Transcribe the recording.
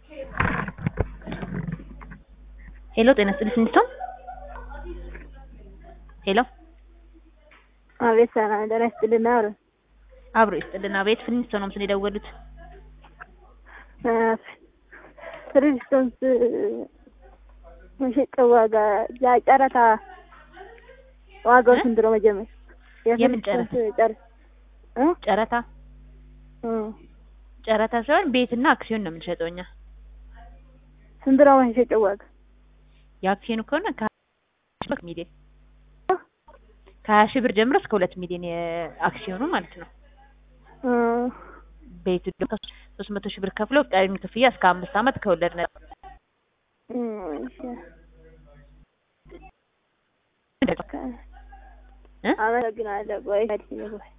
ሄሎ ጤና ይስጥልኝ ስንስቶን ሄሎ አቤት ሰላም ጤና ይስጥልን። አብረ አብሮ ይስጥልን። አቤት ፍሊንስቶን ነው ምስል የደወሉት። ፍሪስቶንስ መሸጫ ዋጋ ጨረታ ዋጋው ስንት ነው? መጀመሪያ የምን ጨረታ? ጨረታ እ ጨረታ እ ጨረታ ሳይሆን ቤትና አክሲዮን ነው የምንሸጠው እኛ። ስንት ነው መሸጫው ዋጋ? የአክሲዮኑ ከሆነ ከ ሚሊዮን ከሀያ ሺህ ብር ጀምሮ እስከ ሁለት ሚሊዮን የአክሲዮኑ ማለት ነው። እ ቤቱ ደግሞ ሶስት መቶ ሺህ ብር ከፍለው ቀሪውን ክፍያ እስከ አምስት ዓመት ከወለድ ነጻ እ እሺ እ አመሰግናለሁ። ቆይ